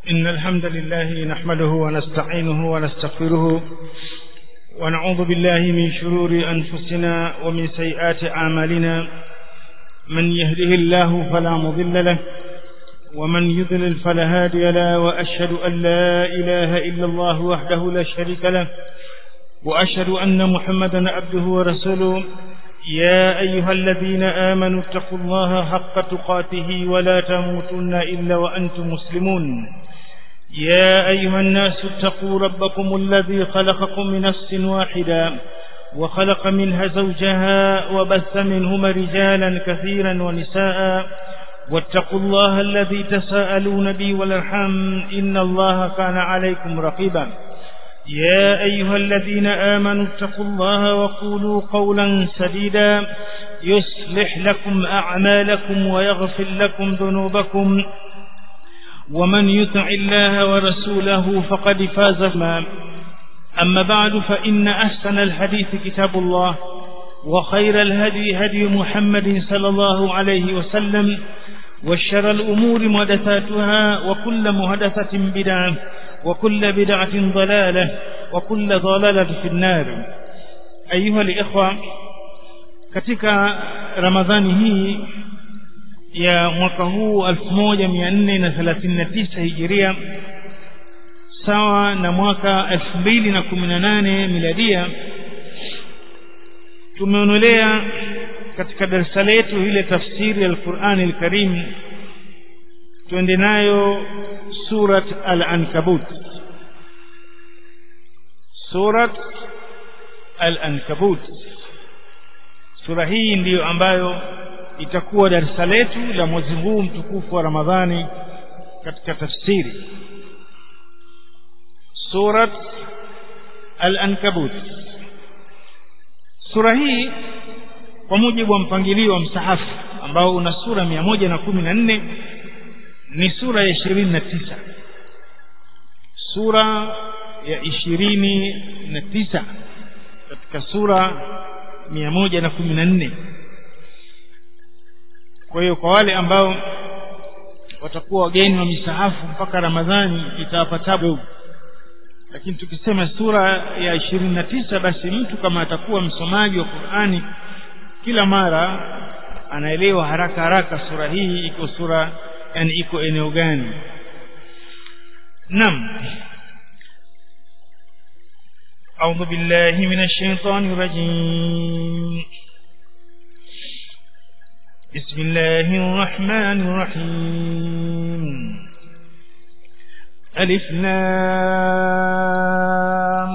إن الحمد لله نحمده ونستعينه ونستغفره ونعوذ بالله من شرور أنفسنا ومن سيئات أعمالنا من يهده الله فلا مضل له ومن يضلل فلا هادي له وأشهد أن لا إله إلا الله وحده لا شريك له وأشهد أن محمدا عبده ورسوله يا أيها الذين آمنوا اتقوا الله حق تقاته ولا تموتن إلا وأنتم مسلمون يا أيها الناس اتقوا ربكم الذي خلقكم من نفس واحدة وخلق منها زوجها وبث منهما رجالا كثيرا ونساء واتقوا الله الذي تساءلون به والارحام إن الله كان عليكم رقيبا يا أيها الذين آمنوا اتقوا الله وقولوا قولا سديدا يصلح لكم أعمالكم ويغفر لكم ذنوبكم ومن يطع الله ورسوله فقد فاز ما أما بعد فإن أحسن الحديث كتاب الله وخير الهدي هدي محمد صلى الله عليه وسلم وشر الأمور محدثاتها وكل محدثة بدعة وكل بدعة ضلالة وكل ضلالة في النار أيها الإخوة katika ramadhani hii ya mwaka huu 1439 hijiria sawa na mwaka 2018 miladia tumeonelea katika darasa letu ile tafsiri ya Al-Qur'an Al-Karim tuende nayo surat Al-Ankabut surat Al-Ankabut sura hii ndiyo ambayo itakuwa darasa letu la mwezi huu mtukufu wa Ramadhani katika tafsiri surat Al-Ankabut sura hii kwa mujibu wa mpangilio wa msahafu ambao una sura mia moja na kumi na nne ni sura ya ishirini na tisa sura ya ishirini na tisa katika sura mia moja na kumi na nne kwa hiyo kwa wale ambao watakuwa wageni wa misahafu mpaka ramadhani itawapa tabu lakini tukisema sura ya ishirini na tisa basi mtu kama atakuwa msomaji wa qurani kila mara anaelewa haraka haraka sura hii iko sura yani iko eneo gani nam أعوذ بالله من الشيطان الرجيم بسم الله الرحمن الرحيم ألف لام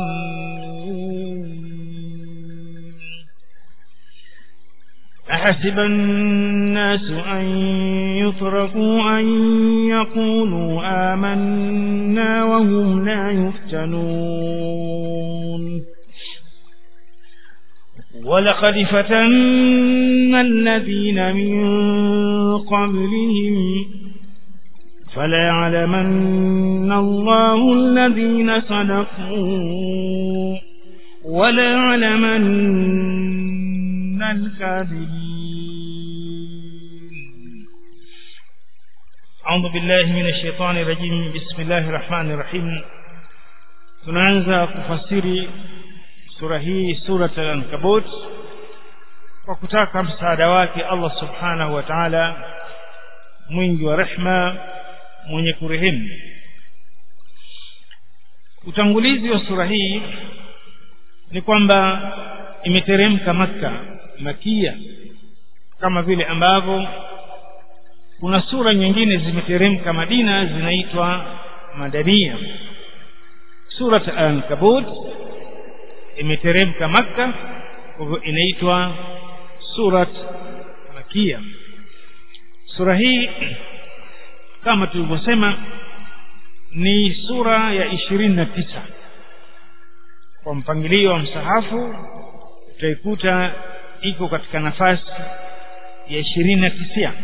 أحسب الناس أن يتركوا أن يقولوا آمنا وهم لا يفتنون ولقد فتنا الذين من قبلهم فليعلمن الله الذين صدقوا وليعلمن الكاذبين أعوذ بالله من الشيطان الرجيم بسم الله الرحمن الرحيم tunaanza kufasiri sura hii surat al-ankabut kwa kutaka msaada wake Allah subhanahu wa ta'ala mwingi wa rehma mwenye kurehemu utangulizi wa sura hii ni kwamba imeteremka Makka makia kama vile ambavyo kuna sura nyingine zimeteremka Madina zinaitwa madania surat al-ankabut imeteremka Makka kwa hivyo inaitwa surat makia sura hii kama tulivyosema ni sura ya ishirini na tisa kwa mpangilio wa msahafu utaikuta iko katika nafasi ya ishirini na tisia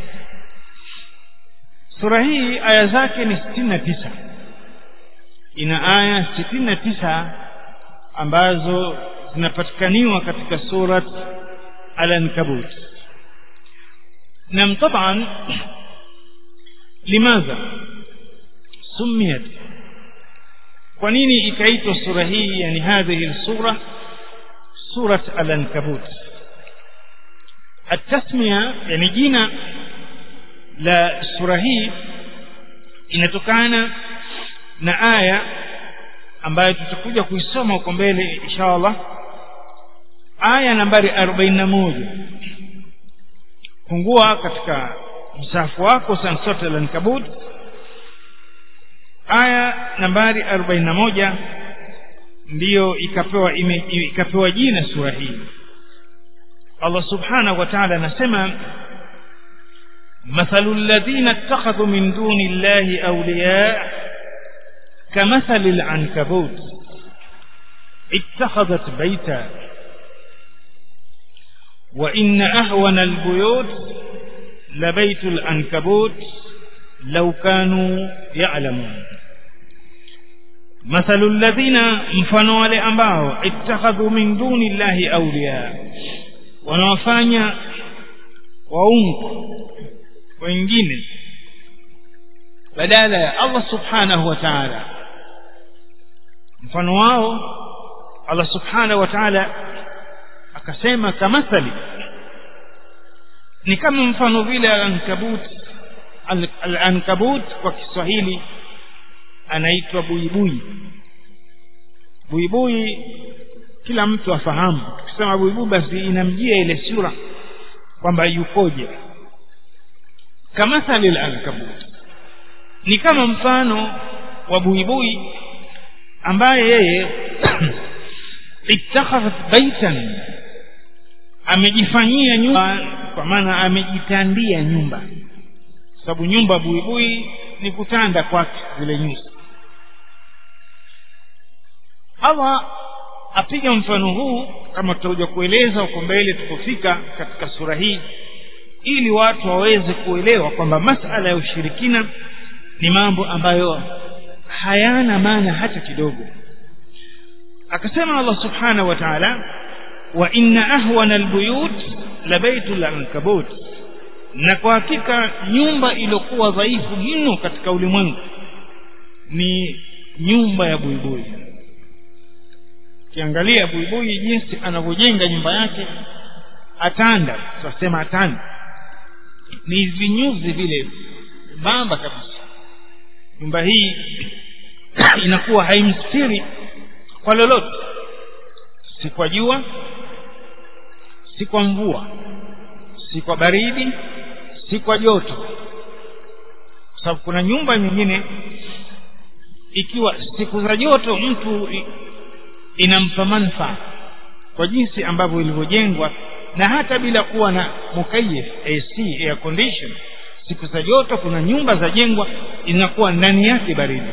sura hii aya zake ni sitini na tisa ina aya sitini na tisa ambazo zinapatikaniwa katika surat al-ankabut nam taban limadha sumiyat kwa nini ikaitwa sura hii yani hadhihi sura surat al-ankabut التسمية يعني جينا la sura hii inatokana na aya ambayo tutakuja kuisoma huko mbele inshallah aya nambari 41 fungua katika msafu wako sansot al-ankabut aya nambari 41 ndiyo ikapewa ime, ikapewa jina sura hii Allah subhanahu wa ta'ala anasema مثل الذين اتخذوا من دون الله أولياء كمثل العنكبوت اتخذت بيتا وإن أهون البيوت لبيت العنكبوت لو كانوا يعلمون مثل الذين mfano wale ambao ittakhadhu min duni llahi awliya wanawafanya waungu wengine badala ya Allah subhanahu wa ta'ala mfano wao Allah subhanahu wa ta'ala akasema kamathali ni kama mfano vile al-ankabut al-ankabut kwa Kiswahili anaitwa buibui buibui kila mtu afahamu tukisema buibui basi inamjia ile sura kwamba yukoje kamathali al-ankabut ni kama mfano wa buibui ambaye yeye ittakhadhat baitan amejifanyia nyumba kwa maana amejitandia nyumba sababu nyumba buibui ni kutanda kwake zile nyusi Allah apiga mfano huu kama tutakuja kueleza huko mbele tukofika katika sura hii ili watu waweze kuelewa kwamba masala ya ushirikina ni mambo ambayo hayana maana hata kidogo akasema Allah subhanahu wa ta'ala wa inna ahwana albuyut la baitul ankabut na kwa hakika nyumba iliyokuwa dhaifu mno katika ulimwengu ni nyumba ya buibui kiangalia buibui jinsi anavyojenga nyumba yake atanda tunasema atanda ni vinyuzi vile bamba kabisa nyumba hii inakuwa haimstiri kwa lolote si kwa jua si kwa mvua si kwa baridi si kwa joto sababu kuna nyumba nyingine ikiwa siku za joto mtu inampa manufaa kwa jinsi ambavyo ilivyojengwa na hata bila kuwa na mukayif AC air condition siku za joto kuna nyumba za jengwa inakuwa ndani yake baridi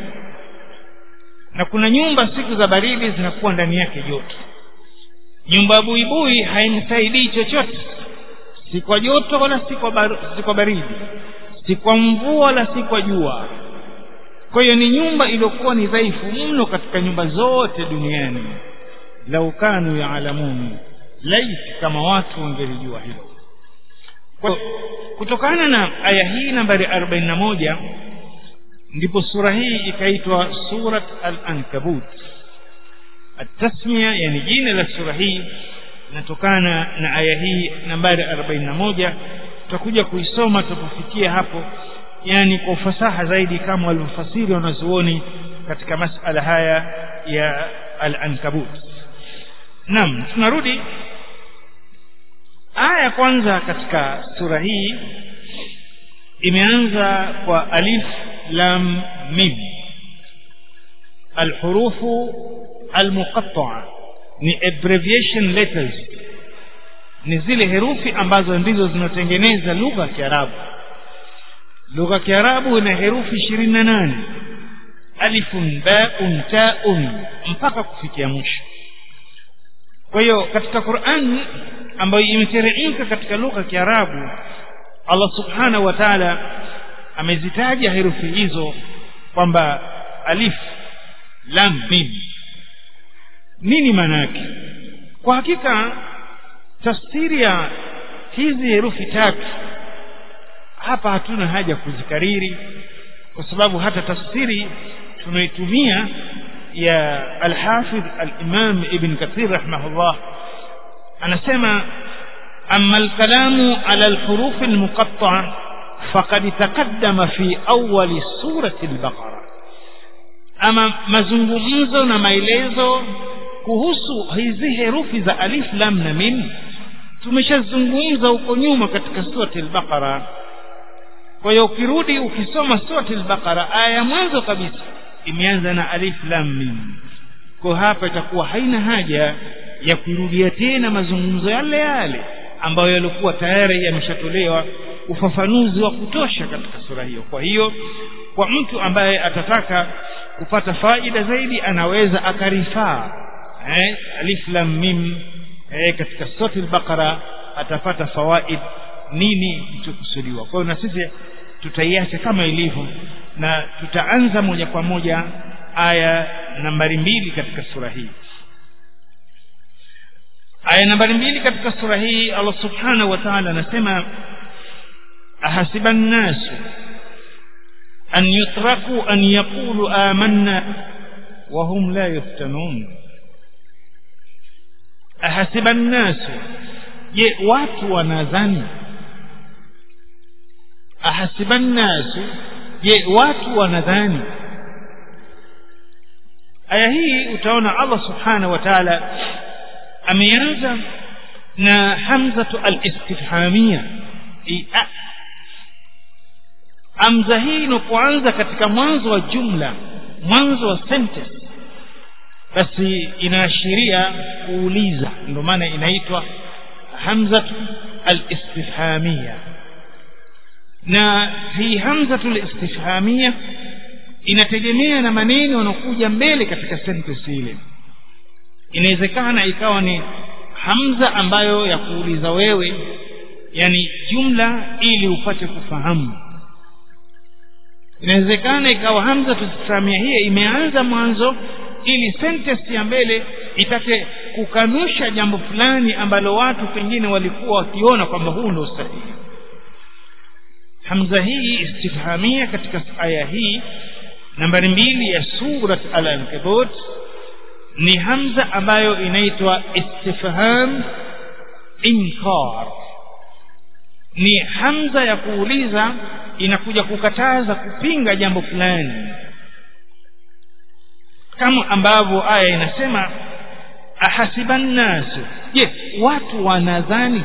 na kuna nyumba siku za baridi zinakuwa ndani yake joto nyumba buibui haimsaidii chochote si kwa joto wala si kwa, bar, si kwa baridi si kwa mvua wala si kwa jua kwa hiyo ni nyumba iliyokuwa ni dhaifu mno katika nyumba zote duniani lau kanu yaalamun laiti kama watu wangelijua hilo kwa kutokana na aya hii nambari 41 ndipo sura hii ikaitwa surat al-ankabut التسمية يعني jina la sura hii inatokana na aya hii nambari 41 tutakuja kuisoma tutapofikia hapo yani kwa ufasaha zaidi kama walivyofasiri wanazuoni katika masala haya ya al-ankabut naam tunarudi aya ya kwanza katika sura hii imeanza kwa alif lam mim alhurufu almuqatta'a ni abbreviation letters ni zile herufi ambazo ndizo zinatengeneza lugha ya Kiarabu lugha ya Kiarabu ina herufi 28 alifun baun taun mpaka kufikia mwisho kwa hiyo katika Qur'an ambayo imeteremka katika lugha ya Kiarabu Allah subhanahu wa ta'ala amezitaja herufi hizo kwamba alif lam mim nini maana yake kwa hakika tafsiri ya hizi herufi tatu hapa hatuna haja kuzikariri kwa sababu hata tafsiri tunaitumia ya alhafidh alimam ibn kathir rahimahullah anasema أما الكلام على الحروف المقطعة فقد تقدم في أول سورة البقرة أما mazungumzo na maelezo kuhusu hizi herufi za alif lam na mim tumeshazungumza huko nyuma katika surati al-Baqara kwa hiyo ukirudi ukisoma surati al-Baqara aya ya mwanzo kabisa imeanza na alif lam mim kwa hapa itakuwa haina haja ya kurudia tena mazungumzo yale yale ambayo yalikuwa tayari yameshatolewa ufafanuzi wa kutosha katika sura hiyo kwa hiyo kwa mtu ambaye atataka kupata faida zaidi anaweza akarifaa eh, alif lam mim eh, katika sura al-Baqara atapata fawaid nini kilichokusudiwa kwa hiyo na sisi tutaiacha kama ilivyo na tutaanza moja kwa moja aya nambari mbili katika sura hii aya nambari mbili katika sura hii Allah subhanahu wa ta'ala anasema ahasiba an-nasu an yutraku an yaqulu amanna wa hum la yuftanun ahasiba an-nasu je watu wanadhani ahasiba an-nasu je watu wanadhani aya hii utaona Allah subhanahu wa ta'ala ameanza na hamzatu al-istifhamia hamza hii inapoanza katika mwanzo wa jumla mwanzo wa sentence basi inaashiria kuuliza ndio maana inaitwa hamzatu al-istifhamia na hii hamzatu al-istifhamia inategemea na maneno yanokuja mbele katika sentence ile inawezekana ikawa ni hamza ambayo ya kuuliza wewe yani jumla ili upate kufahamu inawezekana ikawa hamza tusisamia hiyo imeanza mwanzo ili sentence ya mbele itake kukanusha jambo fulani ambalo watu pengine walikuwa wakiona kwamba huu ndio sahihi hamza hii istifhamia katika aya hii nambari mbili ya surat al-ankabut ni hamza ambayo inaitwa istifham inkar ni hamza ya kuuliza inakuja kukataza kupinga jambo fulani kama ambavyo aya inasema ahasiban nasu je watu wanadhani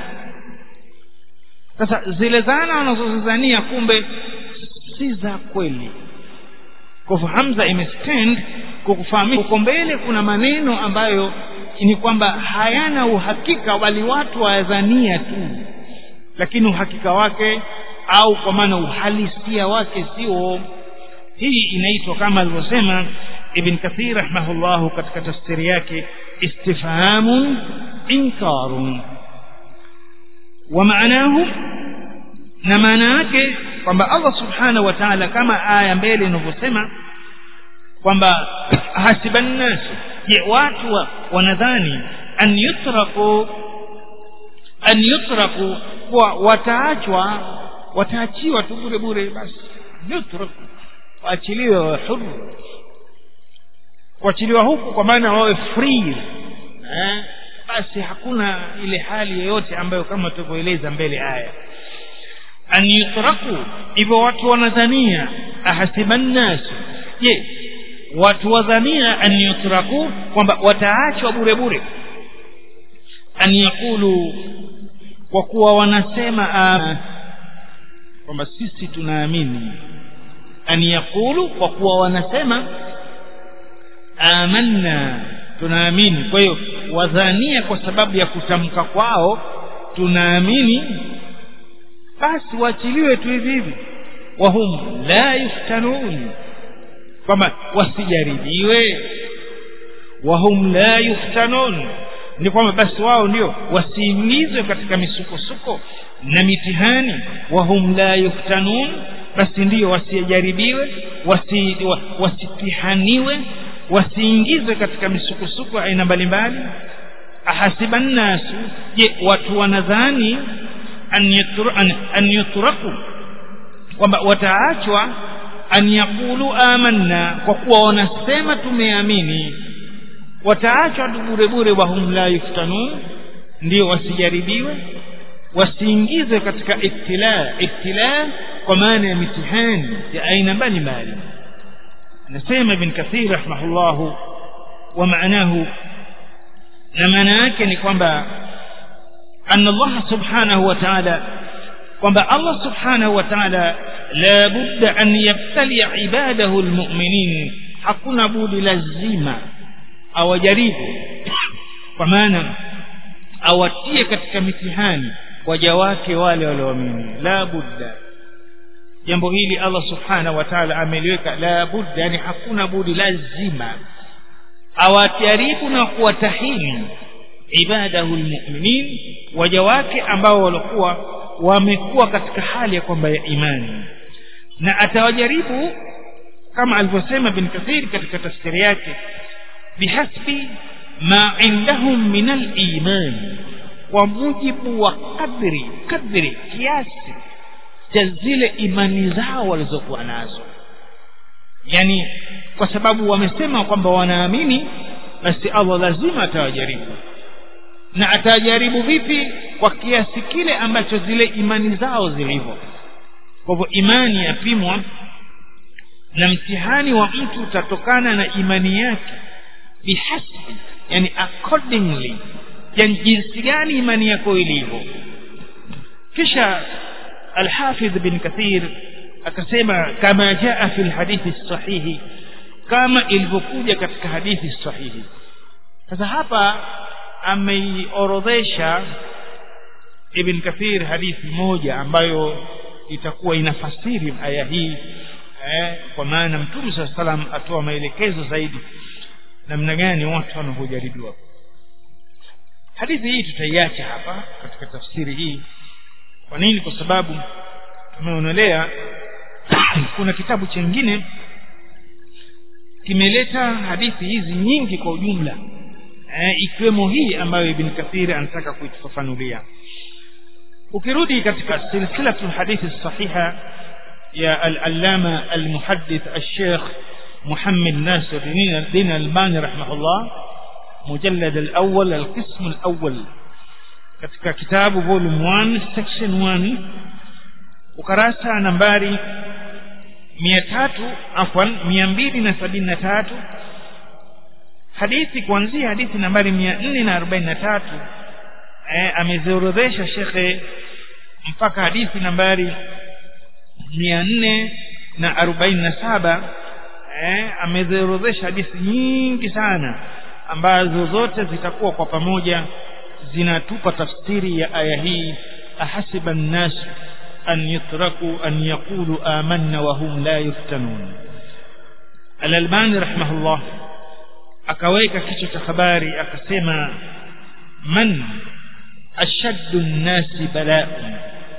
sasa zile dhana wanazozidhania kumbe si za kweli kwa hivyo hamza imestand kwa kufahamisha uko mbele kuna maneno ambayo ni kwamba hayana uhakika bali watu wayadhania tu lakini uhakika wake au kwa maana uhalisia wake sio hii inaitwa kama alivyosema ibn kathir rahimahullahu katika tafsiri yake istifhamun inkarun wa maanahu na maana yake kwamba Allah subhanahu wa ta'ala kama aya mbele inavyosema kwamba hasiban nas je watu wa, wanadhani an yutraku an yutraku kwa wataachwa wataachiwa tu bure bure basi yutraku waachiliwe wa huru kuachiliwa huku kwa maana wawe free eh basi hakuna ile hali yoyote ambayo kama tulivyoeleza mbele aya an yutraku hivyo watu wanadhania ahasiban nas je watu wadhania an yutraku kwamba wataachwa bure bure an yakulu kwa kuwa wanasema kwamba sisi tunaamini an yakulu kwa kuwa wanasema amanna tunaamini kwa hiyo wadhania kwa sababu ya kutamka kwao tunaamini basi waachiliwe tu hivi hivi wahum la yuftanun kwamba wasijaribiwe wahum la yuftanun ni kwamba basi wao ndio wasiingizwe katika misukosuko na mitihani wahum la yuftanun basi ndio wasijaribiwe wasi, wasitihaniwe wasiingizwe katika misukosuko aina mbalimbali ahasiba nnasu je watu wanadhani an, yutra, an, an yutraku kwamba wataachwa an yaqulu amanna kwa kuwa wanasema tumeamini wataachwa tu bure bure wahum la yuftanun ndio wasijaribiwe wasiingizwe katika ibtila ibtila kwa maana ya mitihani ya aina mbalimbali anasema ibn kathir rahimahullahu wa maanahu na maana yake ni kwamba anna Allah subhanahu wa ta'ala kwamba Allah subhanahu wa ta'ala la budda an yabtali ibadahu almu'minin hakuna budi lazima awajaribu kwa maana awatie katika mitihani waja wake wale walioamini la budda jambo hili Allah subhanahu wa ta'ala ameliweka la budda yani hakuna budi lazima awajaribu na kuwatahini ibadahu almu'minin waja wake ambao walikuwa wamekuwa katika hali ya kwamba ya imani na atawajaribu kama alivyosema bin kathir katika tafsiri yake bihasbi ma indahum min al-iman kwa mujibu wa kadri kadri kiasi cha zile imani zao walizokuwa nazo yani kwa sababu wamesema kwamba wanaamini basi Allah lazima atawajaribu na atajaribu vipi kwa kiasi kile ambacho zile imani zao zilivyo kwa hivyo imani yapimwa na mtihani wa mtu utatokana na imani yake bihasbi yani accordingly yani jinsi gani imani yako ilivyo kisha alhafidh bin kathir akasema kama jaa fi lhadithi sahihi kama ilivyokuja katika hadithi sahihi sasa hapa ameiorodhesha ibn kathir hadithi moja ambayo itakuwa inafasiri aya hii eh, kwa maana mtume saa salam atoa maelekezo zaidi namna gani watu wanavyojaribiwa hadithi hii tutaiacha hapa katika tafsiri hii kwa nini kwa sababu tumeonelea kuna kitabu chengine kimeleta hadithi hizi nyingi kwa ujumla eh, ikiwemo hii ambayo ibn kathir anataka kuitufafanulia ukirudi katika silsilatu hadithi sahiha ya al-allama al-muhaddith al-sheikh محمد ناصر الدين الباني رحمه الله مجلد الأول القسم الأول katika kitabu volume 1 section 1 ukarasa nambari 300 afwan 273 hadithi kuanzia hadithi nambari 443 eh, ameziorodhesha shekhe mpaka hadithi nambari 447 eh, ameziorodhesha hadithi nyingi sana ambazo zote zitakuwa kwa pamoja zinatupa tafsiri ya aya hii ahasiba nnas an yutraku an yaqulu amanna wa hum la yuftanun al-albani rahimahullah akaweka kichwa cha habari akasema man ashaddu nnasi bala'un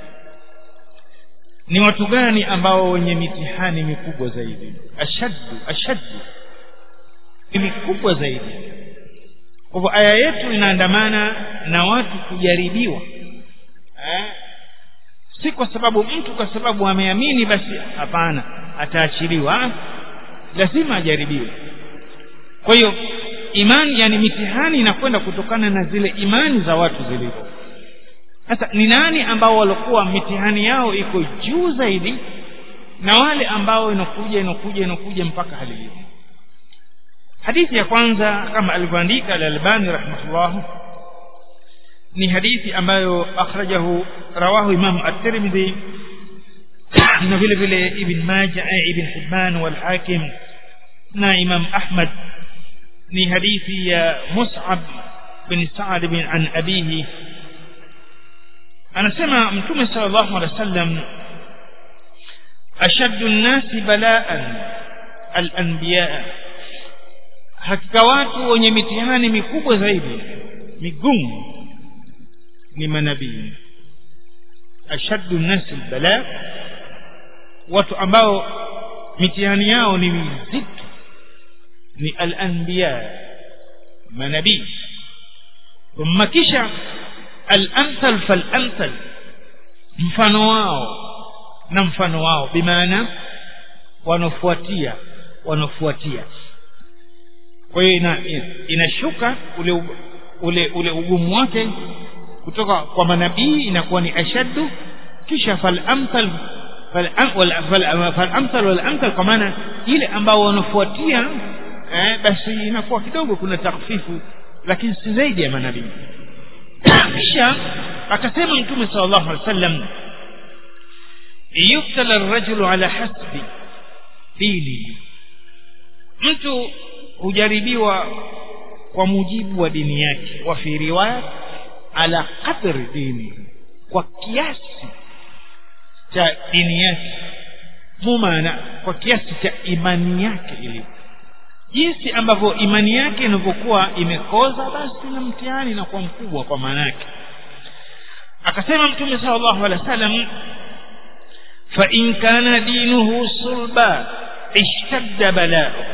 ni watu gani ambao wenye mitihani mikubwa zaidi ashaddu ashaddu ni mikubwa zaidi kwa hivyo aya yetu inaandamana na watu kujaribiwa eh? si kwa sababu mtu kwa sababu ameamini basi hapana ataachiliwa lazima ajaribiwe kwa hiyo imani yani mitihani inakwenda kutokana na zile imani za watu zilivyo sasa ni nani ambao walikuwa mitihani yao iko juu zaidi na wale ambao inakuja inakuja inakuja mpaka hali hiyo hadithi ya kwanza kama alivyoandika al-Albani rahimahullah ni hadithi ambayo akhrajahu rawahu Imam at-Tirmidhi na vile vile Ibn Majah Ibn Hibban wal Hakim na Imam Ahmad ni hadithi ya Mus'ab bin Sa'd bin an abihi anasema mtume sallallahu alaihi wasallam ashaddu an-nasi bala'an al-anbiya hakika watu wenye mitihani mikubwa zaidi migumu ni manabii ashaddu an-nasi bala watu ambao mitihani yao ni mizito ni al-anbiya manabii thumma kisha al-amthal fal-amthal mfano wao na mfano wao bimaana wanafuatia wanafuatia kwa hiyo ina, inashuka ule ule ule ugumu wake kutoka kwa manabii inakuwa ni ashaddu kisha falamthal falamthal walamthal kwa maana ile ambao wanafuatia eh, basi inakuwa kidogo kuna takfifu lakini si zaidi ya manabii kisha akasema mtume sala llahu alih wa sallam yuktala rajulu ala hasbi dini mtu hujaribiwa kwa mujibu wa dini yake wa fi riwaya ala qadri dini kwa kiasi cha dini yake mumana kwa kiasi cha imani yake ilivyo jinsi ambavyo imani yake inavyokuwa imekoza basi na mtihani inakuwa mkubwa kwa maana yake akasema mtume sala llahu alehi wa sallam fain kana dinuhu sulba ishtadda balauhu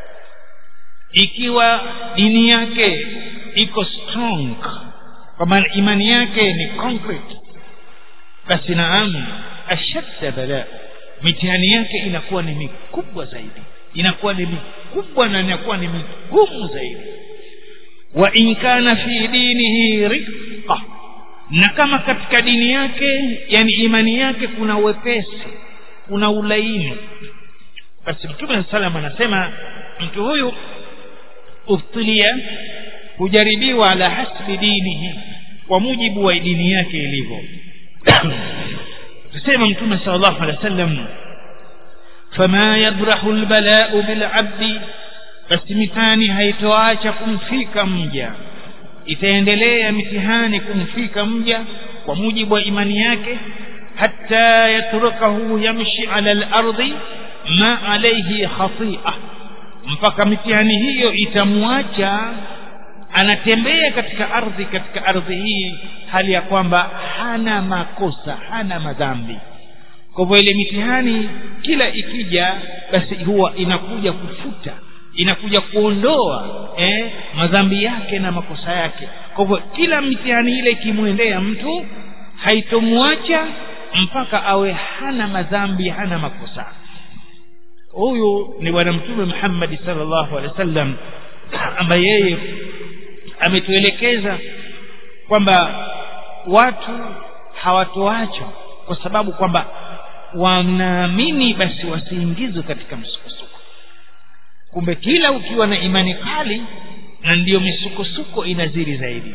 ikiwa dini yake iko strong kwa maana imani yake ni concrete basi naam ashadda balaa mitihani yake inakuwa ni mikubwa zaidi inakuwa ni mikubwa na inakuwa ni migumu zaidi wa in kana fi dinihi riqa na kama katika dini yake yani imani yake kuna wepesi kuna ulaini basi mtume saa salam anasema mtu huyu ubtilia hujaribiwa ala hasbi dinihi kwa mujibu wa dini yake ilivyo tusema mtume sala llahu alehi wa sallam fama yabrahu lbalau bilabdi basi mitihani haitoacha kumfika mja itaendelea mitihani kumfika mja kwa mujibu wa imani yake hatta yatrukahu yamshi ala lardhi ma alaihi khatia mpaka mitihani hiyo itamwacha anatembea katika ardhi katika ardhi hii hali ya kwamba hana makosa hana madhambi kwa hivyo ile mitihani kila ikija basi huwa inakuja kufuta inakuja kuondoa eh, madhambi yake na makosa yake kwa hivyo kila mitihani ile ikimwendea mtu haitomwacha mpaka awe hana madhambi hana makosa huyu ni bwana mtume muhammadi salllahu alehi wa sallam ambaye yeye ametuelekeza kwamba watu hawatoachwa kwa sababu kwamba wanaamini basi wasiingizwe katika msukosuko kumbe kila ukiwa na imani kali na ndiyo misukosuko inazidi zaidi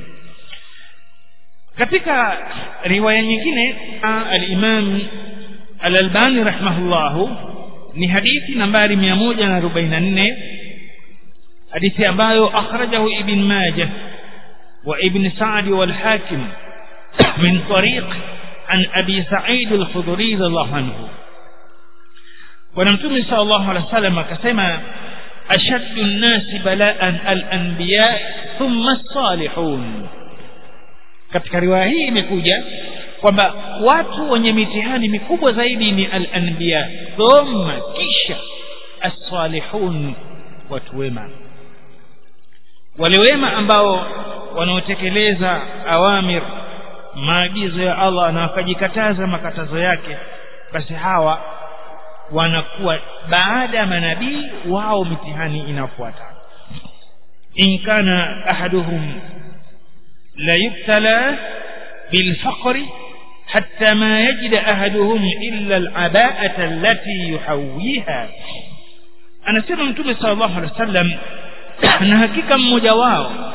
katika riwaya nyingine alimam alalbani rahimahullahu ni hadithi nambari mia moja na arobaini na nne hadithi ambayo akhrajahu ibn majah wa ibn sadi walhakim min tariq an abi said alkhudri radiallahu anhu bwana mtume sal llahu alehi wa sallam akasema ashaddu nnasi balaan alanbiya thumma lsalihun katika riwaya hii imekuja kwamba watu wenye mitihani mikubwa zaidi ni alanbiya thumma kisha assalihun watu wema wale wema ambao wanaotekeleza awamir maagizo ya allah na wakajikataza makatazo yake basi hawa wanakuwa baada ya manabii wao mitihani inafuata in kana ahaduhum la yubtala bilfaqri حتى ما يجد أحدهم إلا العباءة التي يحويها أنا سيما متوبة صلى الله عليه وسلم na hakika mmoja wao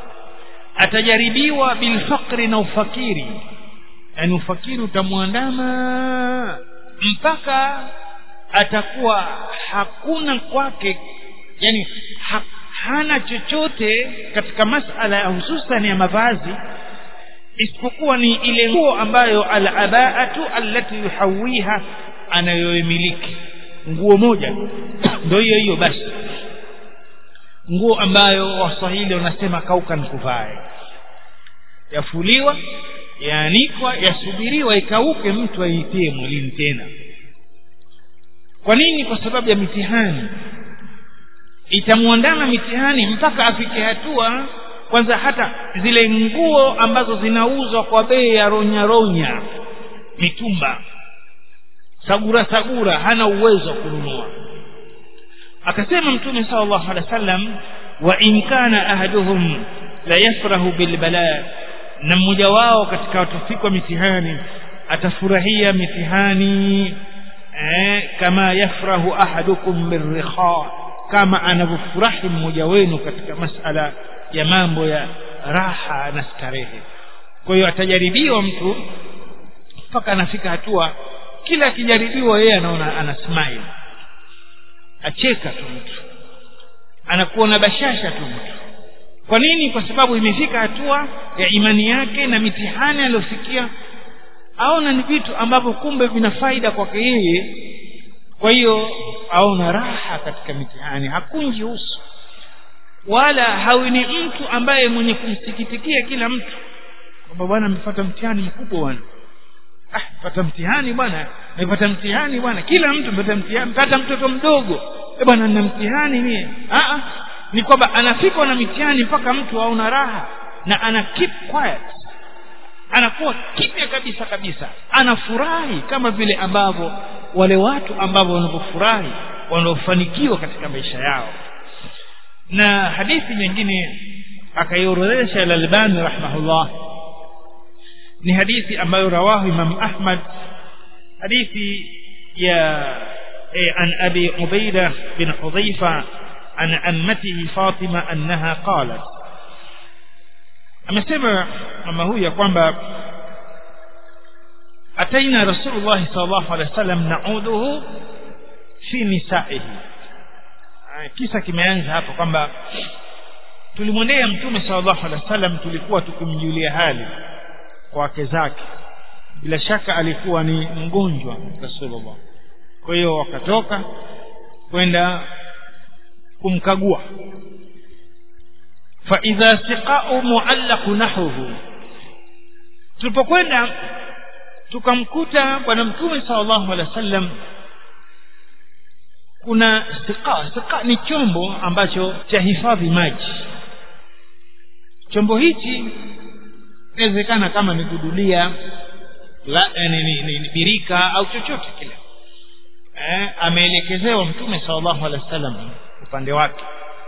atajaribiwa bilfaqri na ufakiri yaani ufakiri utamwandama mpaka atakuwa hakuna kwake yani ha, hana chochote katika masala ya hususan ya mavazi isipokuwa ni ile nguo ambayo alabaatu allati yuhawiha anayoimiliki nguo moja ndio hiyo hiyo basi nguo ambayo waswahili wanasema kauka nikuvae yafuliwa yaanikwa yasubiriwa ikauke mtu aitie mwilini tena kwa nini kwa sababu ya mitihani itamwandama mitihani mpaka afike hatua kwanza hata zile nguo ambazo zinauzwa kwa bei ya ronya ronya mitumba sagura sagura hana uwezo wa kununua akasema mtume sallallahu alaihi wasallam wa in kana ahaduhum la yafrahu bil bala na mmoja wao katika watafikwa mitihani atafurahia mitihani eh, kama yafrahu ahadukum birrikha kama anavyofurahi mmoja wenu katika masala ya mambo ya raha na starehe kwa hiyo atajaribiwa mtu mpaka anafika hatua kila akijaribiwa yeye anaona ana smile acheka tu mtu anakuwa na bashasha tu mtu kwa nini kwa sababu imefika hatua ya imani yake na mitihani aliyofikia aona ni vitu ambavyo kumbe vina faida kwake yeye kwa hiyo aona raha katika mitihani hakunji uso wala hawi ni mtu ambaye mwenye kumsikitikia kila mtu kwamba bwana amepata mtihani mkubwa bwana ah pata mtihani bwana nimepata mtihani bwana kila mtu amepata mtihani hata mtoto mdogo eh bwana nina mtihani mie ah ah ni kwamba anafikwa na mitihani mpaka mtu aona raha na ana keep quiet anakuwa kimya kabisa kabisa anafurahi kama vile ambavyo wale watu ambao wanavyofurahi wanaofanikiwa katika maisha yao na hadithi nyingine akaiorodhesha al-Albani rahimahullah ni hadithi ambayo rawahu Imam Ahmad hadithi ya eh, an Abi Ubaida bin Hudhaifa an ammatihi Fatima annaha qalat amesema mama huyu ya kwamba ataina rasulullah sallallahu alaihi wasallam nauduhu fi nisaihi kisa kimeanza hapa kwamba tulimwendea mtume sallallahu alaihi wasallam tulikuwa tukimjulia hali kwa wake zake bila shaka alikuwa ni mgonjwa rasulullah kwa hiyo wakatoka kwenda kumkagua فإذا سقاء معلق نحوه tulipokwenda tukamkuta bwana mtume sallallahu alaihi wasallam kuna siqa siqa ni chombo ambacho cha hifadhi maji chombo hichi inawezekana kama ni gudulia la ni, ni, ni, ni birika au chochote kile eh, ameelekezewa mtume sallallahu alaihi wasallam upande wake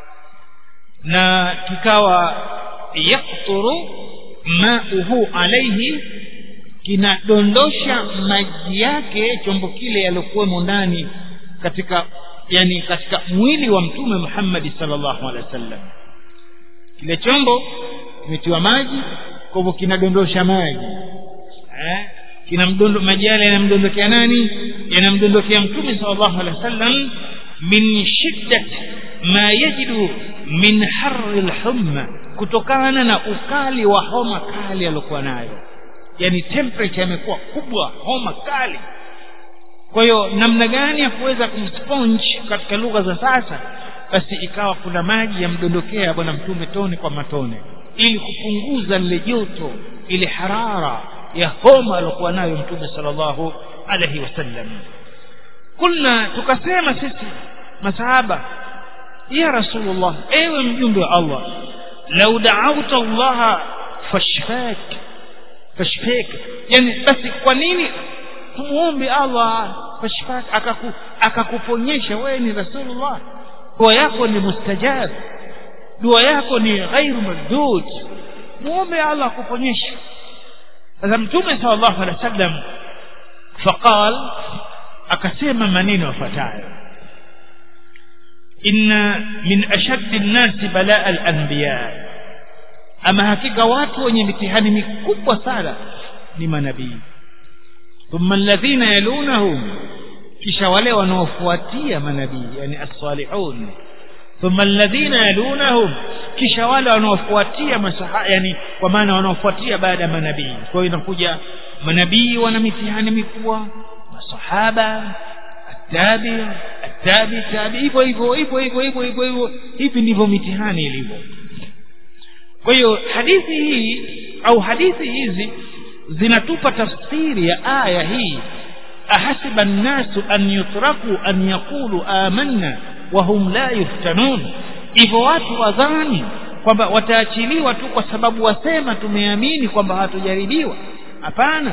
na kikawa yakturu mauhu alaihi kinadondosha maji yake chombo kile yaliokuwemo ndani katika yani katika mwili wa mtume Muhammad sallallahu alaihi wasallam kile chombo kimetiwa maji kwa hivyo kinadondosha maji eh kinamdondo maji yale yanamdondokea nani yanamdondokea mtume sallallahu alaihi wasallam min shiddat ma yajidu min harri alhumma kutokana na ukali wa homa kali aliyokuwa nayo yani temperature imekuwa kubwa homa kali kwa hiyo namna gani ya kuweza kumsponge katika lugha za sasa basi ikawa kuna maji yamdondokea bwana mtume tone kwa matone ili kupunguza lile joto ile harara ya homa aliyokuwa nayo mtume sallallahu alaihi wasallam kulna tukasema sisi masahaba ya rasulullah ewe mjumbe wa allah lau da'awta allah fashfak fashfak yani basi kwa nini tumuombe allah fashfak akaku akakuponyesha wewe ni rasulullah dua yako ni mustajab dua yako ni ghairu mardud muombe allah akuponyesha sasa mtume sallallahu alaihi wasallam faqal akasema maneno yafuatayo inna min ashaddi nnasi balaa al-anbiya ama hakika watu wenye mitihani mikubwa sana ni manabii thumma alladhina yalunahum kisha wale wanaofuatia manabii yani as-salihun thumma alladhina yalunahum kisha wale wanaofuatia masaha yani kwa maana wanaofuatia baada ya manabii kwa hiyo inakuja manabii wana mitihani mikubwa masahaba tabi tabi tabi hivyo hivyo hivyo hivyo hivyo hivyo hivyo hivi ndivyo mitihani ilivyo kwa hiyo hadithi hii au hadithi hizi zinatupa tafsiri ya aya hii ahasiba nnasu an yutraku an yaqulu amanna wa hum la yuftanun hivyo watu wadhani kwamba wataachiliwa tu kwa sababu wasema tumeamini kwamba hatujaribiwa hapana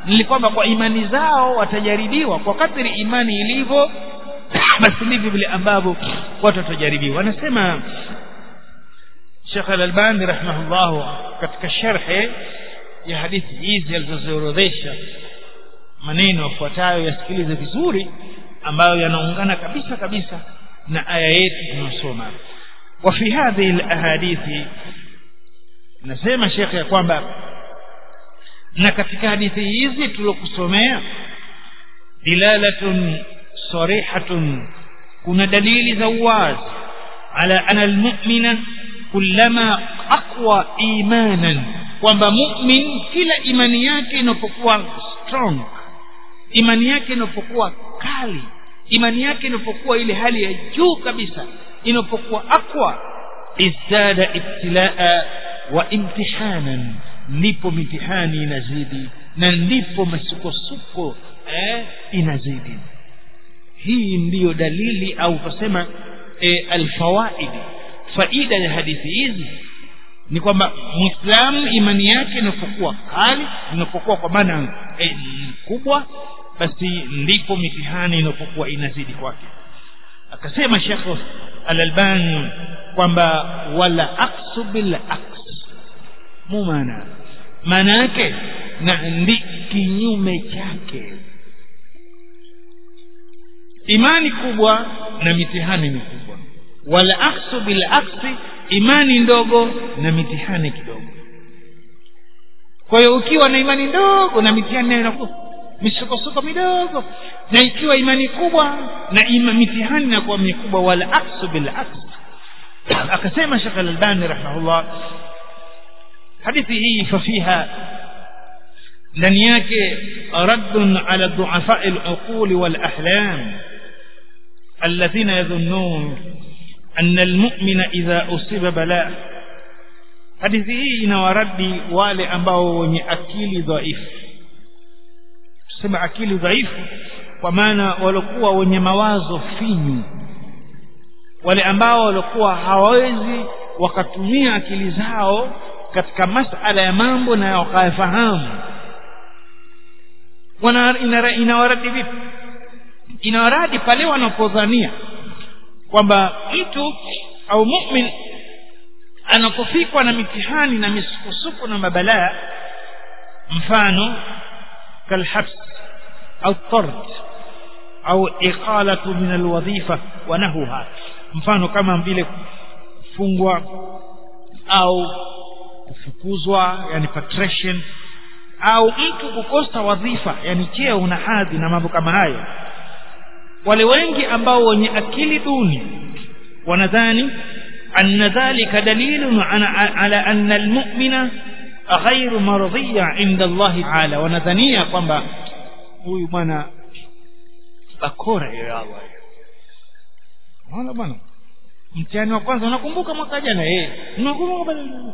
ni kwamba kwa imani zao watajaribiwa kwa kadri imani ilivyo basi ndivyo vile ambavyo watu watajaribiwa anasema Sheikh Al-Albani rahimahullah katika sharhe ya hadithi hizi alizoziorodhesha maneno yafuatayo yasikilize vizuri ambayo yanaungana kabisa kabisa na aya yetu tunasoma wa fi hadhihi alahadithi nasema Sheikh ya kwamba na katika hadithi hizi tulokusomea dilalatun sarihatun kuna dalili za uwazi ala ana almu'mina kullama aqwa imanan kwamba mu'min kila imani yake inapokuwa strong imani yake inapokuwa kali imani yake inapokuwa ile hali ya juu kabisa inapokuwa aqwa izdada ibtilaa wa imtihanan ndipo mitihani inazidi na ndipo masukosuko eh, inazidi hii ndiyo dalili au tusema e, alfawaidi faida ya hadithi hizi ni kwamba muislamu imani yake inapokuwa kali inapokuwa kwa maana e, kubwa basi ndipo mitihani inapokuwa inazidi kwake akasema shekh al-albani kwamba wala aksu bil aks mumana maana yake na ndi kinyume chake imani kubwa na mitihani mikubwa wala aksu bil aksi imani ndogo na mitihani kidogo kwa hiyo ukiwa na imani ndogo na mitihani nayo inakuwa misukosuko midogo na ikiwa imani kubwa na ima mitihani inakuwa mikubwa wala aksu bil aks akasema Sheikh Al-Albani rahimahullah hadithi hii fafiha ndani yake raddun ala du'afa al-uqul wal ahlam alladhina yadhunnun anna al-mu'mina idha usiba bala hadithi hii inawaradi wale ambao wenye akili dhaifu tuseme akili dhaifu kwa maana walikuwa wenye mawazo finyu wale ambao walikuwa hawawezi wakatumia akili zao katika masala ya mambo na wakayafahamu inawaradi vipi inawaradi pale wanapodhania kwamba mtu au mu'min anapofikwa na mitihani na misukosuko na mabalaa mfano kalhabs au tard au iqalatu min alwadhifa wa nahuha mfano kama vile kufungwa au kufukuzwa yani patrician au mtu kukosa wadhifa yani cheo na hadhi na mambo kama hayo wale wengi ambao wenye akili duni wanadhani anna dhalika dalilun ala anna almu'mina ghairu mardhiya inda Allah ta'ala wanadhania kwamba huyu bwana bakora ya Allah Wala bwana mtihani wa kwanza unakumbuka mwaka jana eh unakumbuka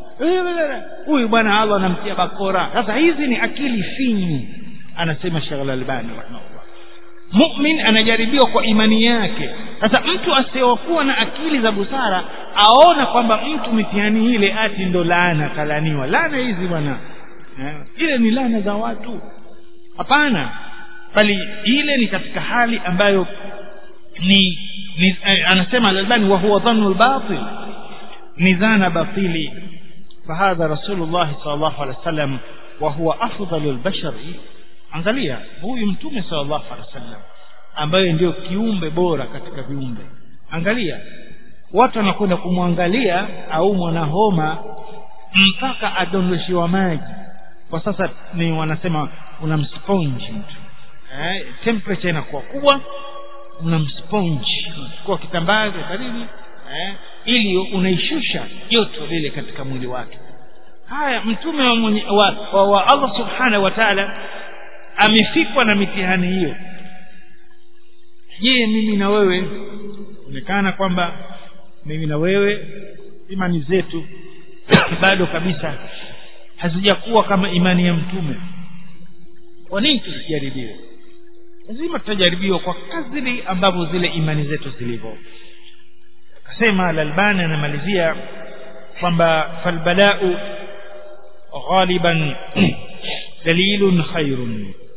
huyu bwana Allah anamtia bakora sasa hizi ni akili finyu anasema Sheikh Al-Albani rahimahullah mu'min anajaribiwa kwa imani yake sasa mtu asiyokuwa na akili za busara aona kwamba mtu mitihani ile ati ndo laana kalaniwa laana hizi bwana eh, ile ni laana za watu hapana bali ile ni katika hali ambayo ni, ni eh, anasema al-Albani wa huwa dhannu al-batil ni dhana batili fahadha rasulullah sallallahu alaihi wasallam wa huwa afdalu al-bashar angalia huyu mtume sallallahu alaihi wasallam ambaye ndio kiumbe bora katika viumbe angalia watu wanakwenda kumwangalia au mwanahoma mpaka adondoshiwa maji kwa sasa ni wanasema unamsponge mtu eh, temperature inakuwa kubwa unamsponge unachukua kitambaa karibu eh, ili unaishusha joto lile katika mwili wake haya mtume wa, mwenye, wa, wa, wa Allah subhanahu wa ta'ala amefikwa na mitihani hiyo je mimi na wewe onekana kwamba mimi na wewe imani zetu bado kabisa hazijakuwa kama imani ya mtume kwa nini tusijaribiwe lazima tutajaribiwa kwa kadri ambavyo zile imani zetu zilivyo akasema al-Albani anamalizia kwamba falbalau ghaliban dalilun khairun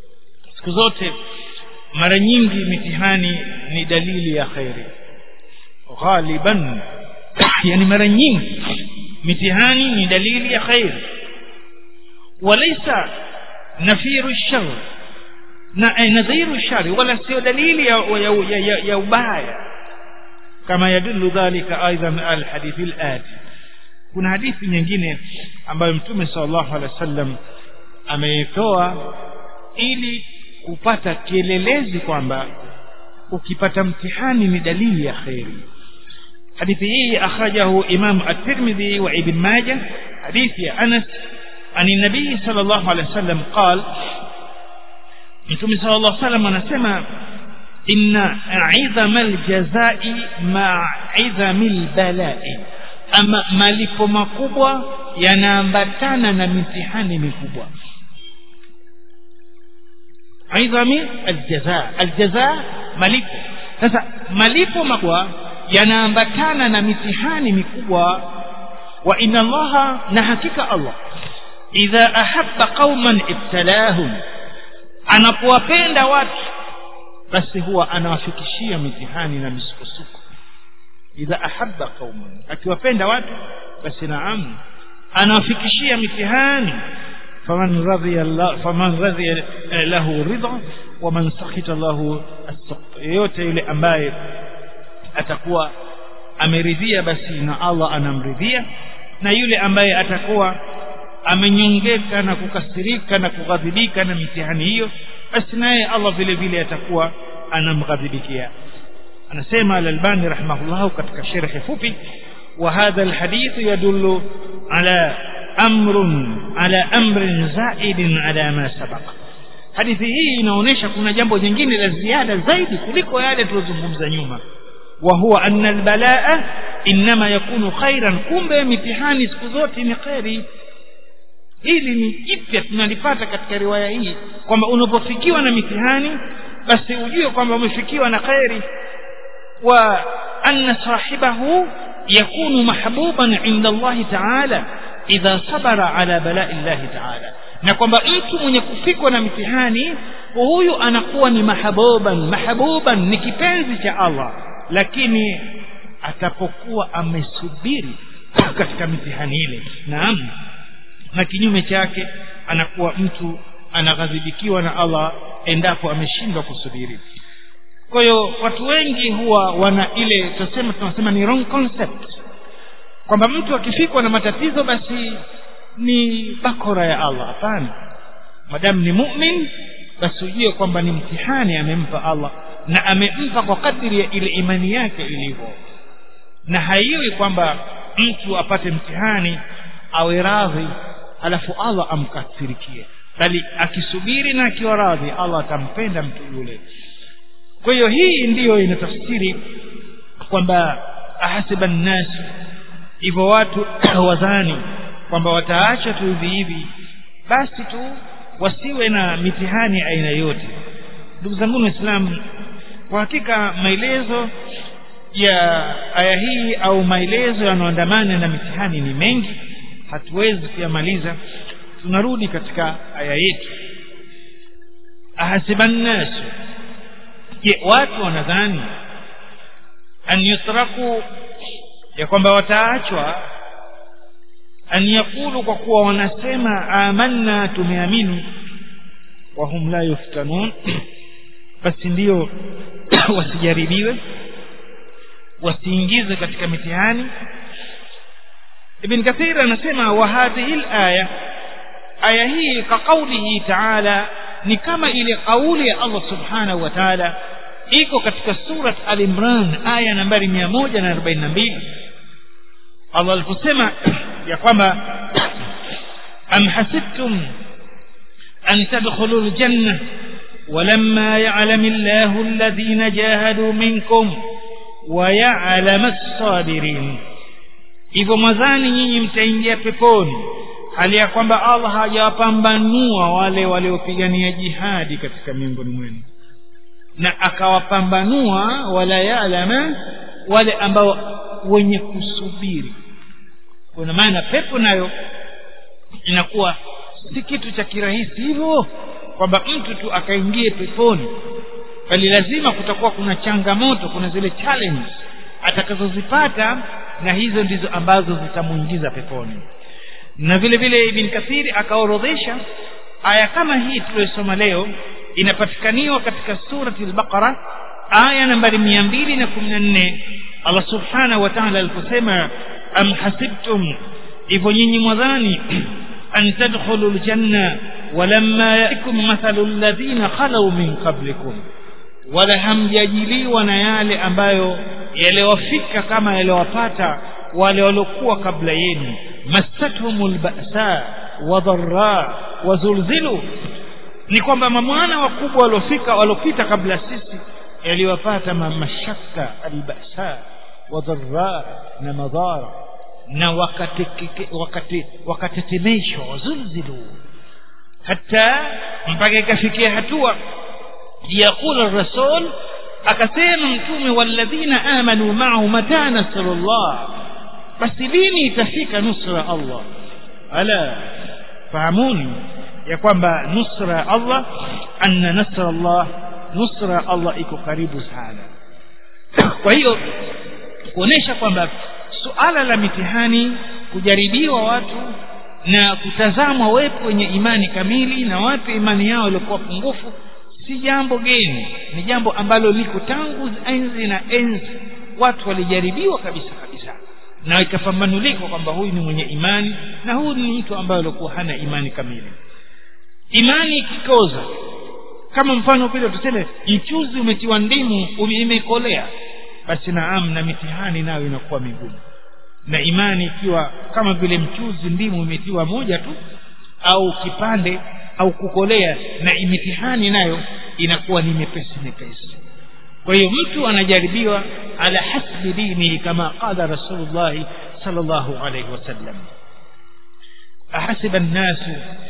siku zote mara nyingi mitihani ni dalili ya kheri ghaliban yani mara nyingi mitihani ni dalili ya kheri walaysa nafiru shar na eh, nadhiru shari wala sio dalili ya, ya, ya, ya, ya ubaya kama yadullu dhalika aidan alhadithi alati kuna hadithi nyingine ambayo mtume sallallahu alaihi wasallam ameitoa ili kupata kielelezi kwamba ukipata mtihani ni dalili ya kheri hadithi hii akhrajahu imam at-tirmidhi wa ibn majah hadithi ya anas عن النبي صلى الله عليه وسلم قال متوم صلى الله عليه وسلم anasema inna idhama aljazai ma idhami albalai ama malipo makubwa yanaambatana na mitihani mikubwa idhami aljaza aljaza malipo sasa malipo makubwa yanaambatana na mitihani mikubwa wa inna allaha na hakika allah idha ahabba qauman ibtalahum anapowapenda watu basi huwa anawafikishia mitihani na misukosuko idha ahabba qauman akiwapenda watu basi naam anawafikishia mitihani faman radhiya Allah faman radhiya lahu ridha wa man sakhita lahu as-sakht yote yule ambaye atakuwa ameridhia basi na Allah anamridhia na yule ambaye atakuwa amenyongeka na kukasirika na kughadhibika na mitihani hiyo basi naye Allah vile vile atakuwa anamghadhibikia anasema al-Albani rahimahullah katika sharhi fupi wa hadha al-hadith yadullu ala amrun ala amrin zaidin ala ma sabaqa hadithi hii inaonyesha kuna jambo jingine la ziada zaidi kuliko yale tulizozungumza nyuma wa huwa anna al-balaa inma yakunu khairan kumbe mitihani siku zote ni khairi hili ni jipya tunalipata katika riwaya hii kwamba unapofikiwa na mitihani basi ujue kwamba umefikiwa na khairi wa anna sahibahu yakunu mahbuban inda Allah ta'ala idha sabara ala bala'i Allah ta'ala na kwamba mtu mwenye kufikwa na mitihani huyu anakuwa ni mahabuban mahabuban ni kipenzi cha Allah lakini atapokuwa amesubiri katika mitihani ile naam na kinyume chake anakuwa mtu anaghadhibikiwa na Allah endapo ameshindwa kusubiri kwa hiyo watu wengi huwa wana ile tunasema tunasema ni wrong concept kwamba mtu akifikwa na matatizo basi ni bakora ya Allah hapana madamu ni mu'min basi ujue kwamba ni mtihani amempa Allah na amempa kwa kadiri ya ile imani yake ilivyo na haiwi kwamba mtu apate mtihani awe radhi alafu Allah amkasirikie bali akisubiri na akiwa radhi Allah atampenda mtu yule kwa hiyo hii ndiyo inatafsiri kwamba ahasiba nnas hivyo watu wadhani kwamba wataacha tu hivi hivi basi tu wasiwe na mitihani aina yote ndugu zangu waislamu kwa hakika maelezo ya aya hii au maelezo yanayoandamana na mitihani ni mengi hatuwezi kuyamaliza tunarudi katika aya yetu ahasiba nnas je watu wanadhani an yutraku ya kwamba wataachwa an yakulu kwa kuwa wanasema amanna tumeamini wahum la yuftanun basi ndio wasijaribiwe wasiingizwe katika mitihani ibn kathir anasema wa hadhihi alaya aya hii ka qawlihi ta'ala ni kama ile kauli ya Allah subhanahu wa ta'ala iko katika surat al-imran aya nambari 142 Allah aliposema ya kwamba am hasibtum an tadkhulul janna ولما يعلم الله الذين جاهدوا منكم ويعلم الصابرين hivyo mwadhani nyinyi mtaingia peponi hali ya kwamba Allah hajawapambanua wale waliopigania jihadi katika miongoni mwenu na akawapambanua wala yalama wale ambao wenye kusubiri kwa maana pepo nayo inakuwa si kitu cha kirahisi hivyo kwamba mtu tu akaingie peponi bali lazima kutakuwa kuna changamoto kuna zile challenge atakazozipata na hizo ndizo ambazo zitamuingiza peponi na vile vile ibn kathiri akaorodhesha aya kama hii tuliyosoma leo inapatikaniwa katika surati al-baqara aya nambari mia mbili na kumi na nne allah subhanahu wa taala aliposema am hasibtum hivyo nyinyi mwadhani an tadkhulu ljanna walamma yatikum mathalu alladhina khalau min qablikum wala hamjajiliwa na yale ambayo yaliwafika kama yaliwapata wale waliokuwa kabla yenu massathum lbasa wadhara wazulzilu ni kwamba mamwana wakubwa waliofika waliopita kabla sisi yaliwapata mashaka albasa wadhara na madhara na wakatetemeshwa wazulzilu hata mpaka ikafikia hatua yaqula rasul akasema mtume walladhina amanu ma'ahu mata nasrullah basi lini itafika nusra Allah ala fahamuni ya kwamba nusra Allah anna nasra Allah nusra Allah iko karibu sana kwa hiyo kuonesha kwamba suala la mitihani kujaribiwa watu na kutazamwa wepo wenye imani kamili na wapi imani yao ilikuwa pungufu si jambo geni ni jambo ambalo liko tangu enzi na enzi watu walijaribiwa kabisa kabisa na ikapambanulikwa kwamba huyu ni mwenye imani na huyu ni mtu ambaye alikuwa hana imani kamili imani ikikoza kama mfano vile tuseme mchuzi umetiwa ndimu imekolea basi naam na mitihani nayo inakuwa migumu na imani ikiwa kama vile mchuzi ndimu imetiwa moja tu au kipande au kukolea na mitihani nayo inakuwa ni mepesi mepesi kwa hiyo mtu anajaribiwa ala hasbi dinihi kama qala rasulullahi sallallahu alayhi wasallam ahasiba nnasu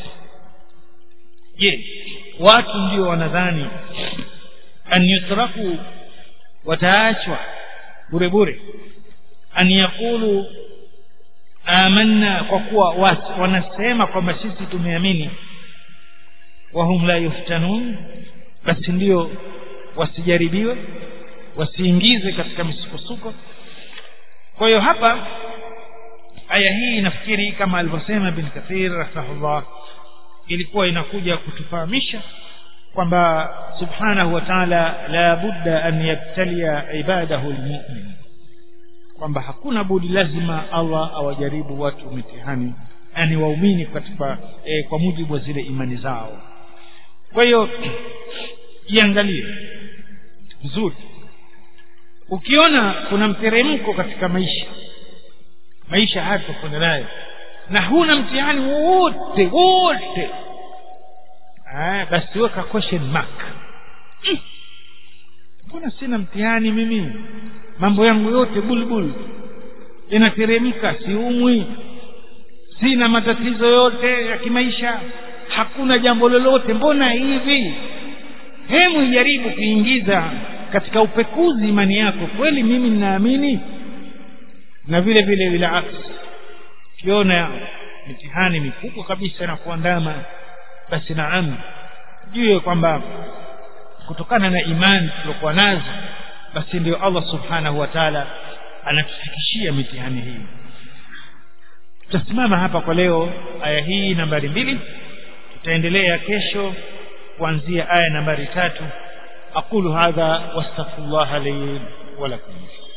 je watu ndio wanadhani an yutraku wataachwa bure bure an yaqulu amanna kwa kuwa wanasema kwamba sisi tumeamini wahum la yuftanun basi ndio wasijaribiwe wasiingizwe katika misukosuko kwa hiyo hapa aya hii nafikiri kama alivyosema bin kathir rahimahullah ilikuwa inakuja kutufahamisha kwamba subhanahu wa ta'ala la budda an yabtalia ibadahu almu'min kwamba hakuna budi lazima Allah awajaribu watu mitihani yani waumini katika e, kwa mujibu wa zile imani zao kwa hiyo jiangalie vizuri ukiona kuna mteremko katika maisha maisha haya tukwenda nayo na huna mtihani wote wote basi weka question mark mbona sina mtihani mimi mambo yangu yote bulbul inateremka siumwi sina matatizo yote ya kimaisha hakuna jambo lolote mbona hivi hemu ijaribu kuingiza katika upekuzi imani yako kweli mimi ninaamini na vile vile bila aksi ukiona mitihani mikubwa kabisa na kuandama basi naam jue kwamba kutokana na imani tuliokuwa nazo basi ndio Allah subhanahu wa ta'ala anatufikishia mitihani hii tutasimama hapa kwa leo aya hii nambari mbili tutaendelea kesho kuanzia aya nambari tatu aqulu hadha wastaghfirullah li wa lakum